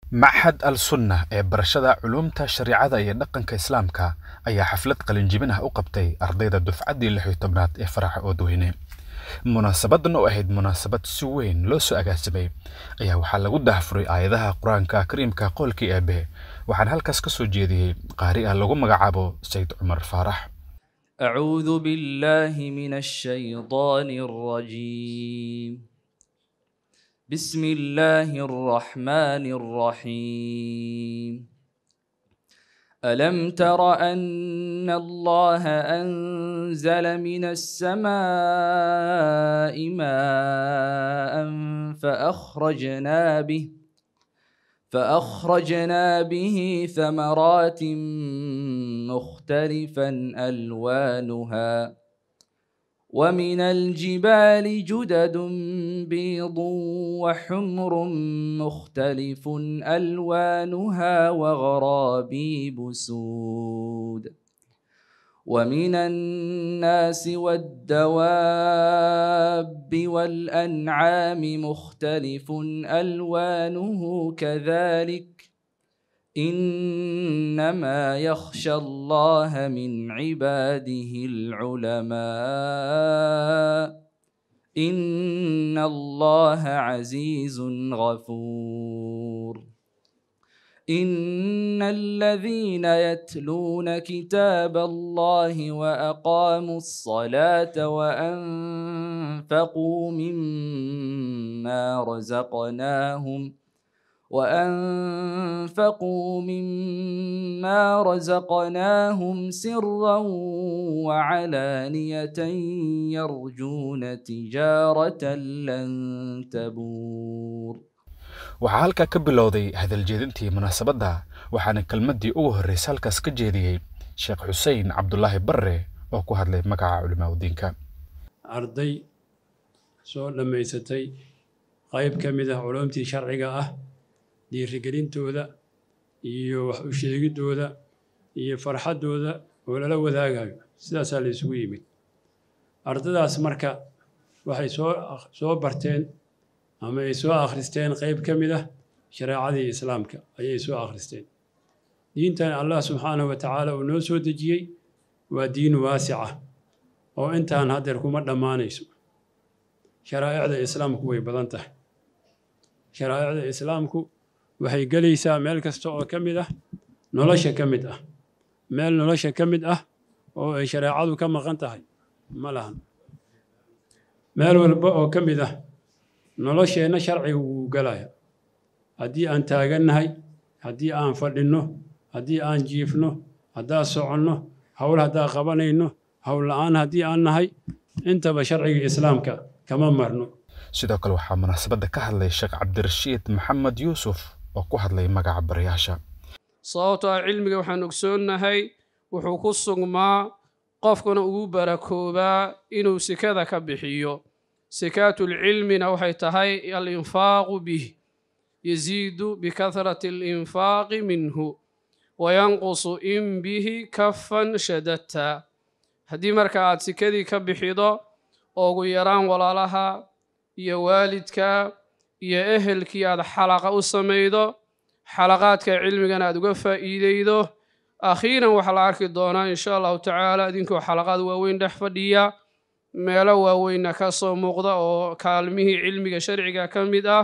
maxad al sunna ee barashada culuumta shariicada iyo dhaqanka islaamka ayaa xaflad qalinjibin ah u qabtay ardayda dufcaddii lix iyo tobnaad ee faraxa oodweyne munaasabadan oo ahayd munaasabad si weyn loo soo agaasimay ayaa waxaa lagu daahfuray aayadaha qur-aanka kariimka qoolkii eebe waxaana halkaas ka soo jeediyey qaari ah lagu magacaabo sayid cumar faarax أعوذ بالله من الشيطان الرجيم بسم الله الرحمن الرحيم ألم تر أن الله أنزل من السماء ماء فأخرجنا به فأخرجنا به ثمرات مختلفا ألوانها ومن الجبال جدد بيض وحمر مختلف ألوانها وغرابيب سود ومن الناس والدواب والأنعام مختلف ألوانه كذلك إنما يخشى الله من عباده العلماء إن الله عزيز غفور إن الذين يتلون كتاب الله وأقاموا الصلاة وأنفقوا مما رزقناهم وأنفقوا مما رزقناهم سرا وعلانية يرجون تجارة لن تبور waxaa halkaa ka bilowday hadaljeedintii munaasabadda waxaana kelmaddii ugu horraysay halkaas ka jeediyey sheekh xuseen cabdulaahi barre oo ku hadlay magaca culimaaudiinka arday soo dhammaysatay qayb ka mid ah culumtii sharciga ah dhiirigelintooda iyo wax u sheegiddooda iyo farxaddooda oo lala wadaagayo sidaasaa la isugu yimid ardadaas marka waxay soo soo barteen ama ay soo akhristeen qayb ka mid ah shareecadii islaamka ayay soo akhristeen diintan allah subxaanahu wa tacaala uu noo soo dejiyey waa diin waasica oo intaan haddeer kuma dhammaanayso sharaa'icda islaamku way badan tahay sharaa'icda islaamku waxay gelaysaa meel kasta oo ka mid ah nolosha ka mid ah meel nolosha ka mid ah oo ay shareecadu ka maqan tahay ma lahan meel walba oo ka mid ah nolosheenna sharciga wuu galaya haddii aan taagannahay haddii aan fadhinno haddii aan jiifno haddaan soconno howl haddaan qabanayno howl la'aan haddii aan nahay intaba sharciga islaamka kama marno sidoo kale waxaa munaasabadda ka hadlay sheekh cabdirashiid maxamed yuusuf oo ku hadlay magaca barayaasha sababtoo ah cilmiga waxaan ogsoonnahay wuxuu ku sugmaa qofkuna ugu barakoobaa inuu sikada ka bixiyo sikaatulcilmina waxay tahay alinfaaqu bih yasiidu bikahrati alinfaaqi minhu wayanqusu in bihi kafan shadadta haddii marka aad sikadii ka bixido oo ugu yaraan walaalaha iyo waalidka iyo ehelkii aad xalaqa u samaydo xalaqaadka cilmigana aad uga faa'iideydo akhiiran waxaa la arki doonaa insha allahu tacaala idinkoo xalaqaad waaweyn dhex fadhiya meelo waaweynna ka soo muuqda oo kaalmihii cilmiga sharciga ka mid ah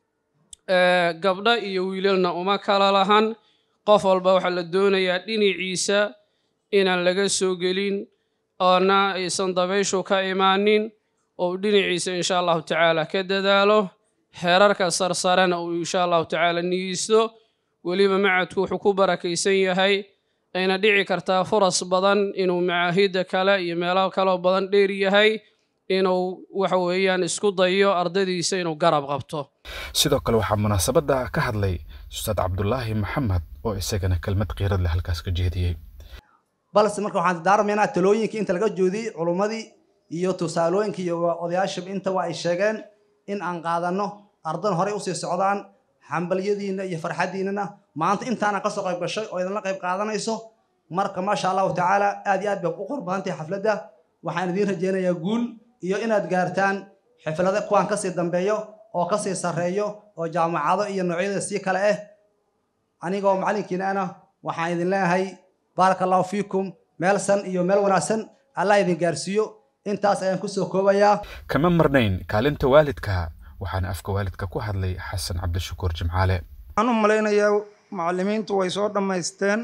gabdho iyo wiilalna uma kala lahan qof walba waxaa la doonayaa dhinaciisa inaan laga soo gelin oona aysan dabayshu ka imaanin oo dhinaciisa insha allahu tacaala ka dadaalo heerarka sarsarena uu insha allahu tacaala niyeysto weliba macadku wuxuu ku barakaysan yahay ayna dhici kartaa furas badan inuu macaahidda kale iyo meelo kaloo badan dheer yahay inuu waxa weeyaan isku dayo ardadiisa inuu garab qabto sidoo kale waxaa munaasabadda ka hadlay ustaad cabdulaahi maxamed oo isagana kelmad qiirad leh halkaas ka jeediyey balse marka waxaan daarmaynaa talooyinkii inta laga joodiyey culummadii iyo tusaalooyinkii iyo odayaashaba intaba ay sheegeen in aan qaadanno ardan horey usii socdaan xambalyadiinna iyo farxaddiinnana maanta intaana ka soo qayb gashay oo idinla qayb qaadanayso marka maasha allahu tacaala aad iyo aad bay u qor badan tahay xafladda waxaan idiin rajaynayaa guul iyo inaad gaartaan xiflado kuwaan kasii dambeeyo oo kasii sarreeyo oo jaamacado iyo noocyada sii kale ah anigoo macallinkiina ana waxaan idin leeyahay baaraka allahu fiikum meel san iyo meel wanaagsan allah idin gaarsiiyo intaas ayaan kusoo koobayaa kama marnayn kaalinta waalidka waxaana afka waalidka ku hadlay xasan cabdishakuur jimcaale waxaan u malaynayaa macallimiintu way soo dhammaysteen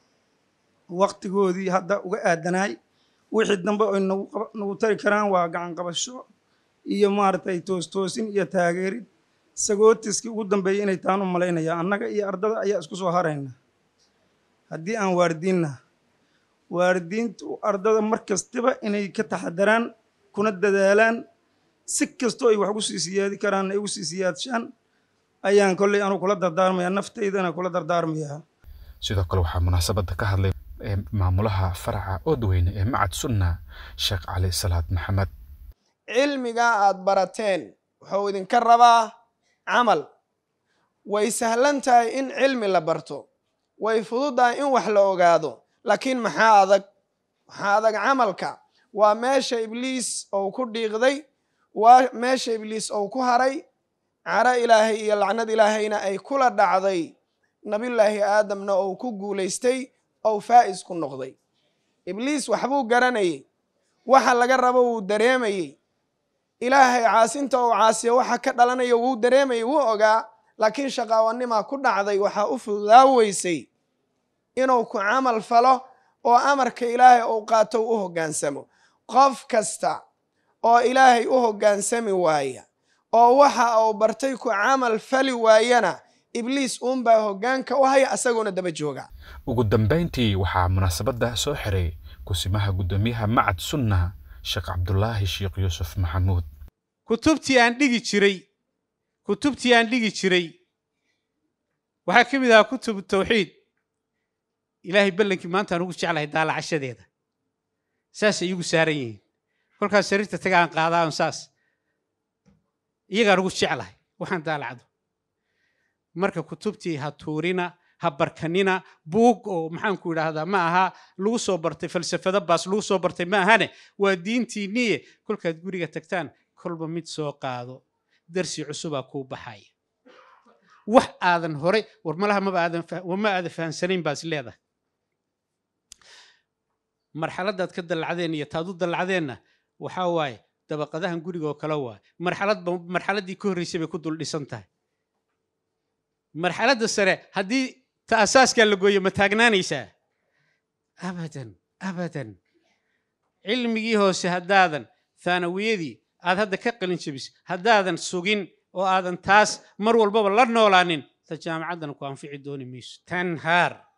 waktigoodii hadda uga aadanaay wixii dambe ay nagu qaba- nagu tari karaan waa gacan qabasho iyo maaragtay toostoosin iyo taageerid sagootiskii ugu dambeeyey inay taan u malaynayaa annaga iyo ardada ayaa isku soo harayna haddii aan waardiinna waaridiintu ardada mar kastaba inay ka taxadaraan kuna dadaalaan si kastoo ay wax ugu sii siyaadi karaan ay ugu sii siyaadshaan ayaan kolley anu kula dardaarmayaa naftaydana kula dardaarmayaa sidoo kale waxaa munaasabadda ka hadlay ee maamulaha faraca oodweyne ee macad sunna sheekh cali salaad maxamed cilmigaa aad barateen wuxuu idinka rabaa camal way sahlan tahay in cilmi la barto way fududahay in wax la ogaado laakiin maxaa adag maxaa adag camalka waa meesha ibliis ou ku dhiiqday waa meesha ibliis ou ku haray caro ilaahay iyo lacnad ilaahayna ay kula dhacday nabiyullaahi aadamna ou ku guulaystay ou faa'is ku noqday ibliis waxbuu garanayay waxa laga rabo wuu dareemayey ilaahay caasinta uu caasiyo waxa ka dhalanaya wuu dareemayay wuu ogaa laakiin shaqaawanimaa ku dhacday waxaa u fududaa weysay inuu ku camal falo oo amarka ilaahay uu qaato u hoggaansamo qof kasta oo ilaahay u hoggaansami waaya oo waxa uu bartay ku camal fali waayana ibliis uunbaa hoggaanka u haya asagoona daba jooga ugu dambayntii waxaa munaasabadda soo xiray kusimaha guddoomiyaha macad sunna sheekh cabdulaahi sheekh yuusuf maxamuud kutubtii aan dhigi jiray kutubtii aan dhigi jiray waxaa ka mid ahaa kutubu tawxiid ilaahay ballankii maanta aan ugu jeclahay daalacashadeeda saasay iigu saaran yihiin kolkaas sariirta taga aan qaadaa on saas iyagaan ugu jeclahay waxaan daalacdo marka kutubtii ha tuurina ha barkanina buug oo maxaanku idhaahdaa ma aha lagu soo bartay falsafado baas lagu soo bartay ma ahane waa diintiinniye kolkaad guriga tagtaan kolba mid soo qaado darsi cusubaa kuu baxaya wax aadan horay war malaha maba aadan fa- wa ma aadan fahamsanayn baas leedahay marxaladaad ka dallacdeen iyo taad u dallacdeenna waxaa waaye dabaqadahan guriga oo kale waaye marxaladba marxaladdii ka horreysay bay ku dul dhisan tahay marxaladda sare haddii ta asaaskaa la gooyo ma taagnaanaysaa abadan abadan cilmigii hoose haddaadan thaanawiyadii aad hadda ka qalin jebis haddaadan sugin oo aadan taas mar walbaba la noolaanin ta jaamacaddan ku anfici dooni mayso tanhaar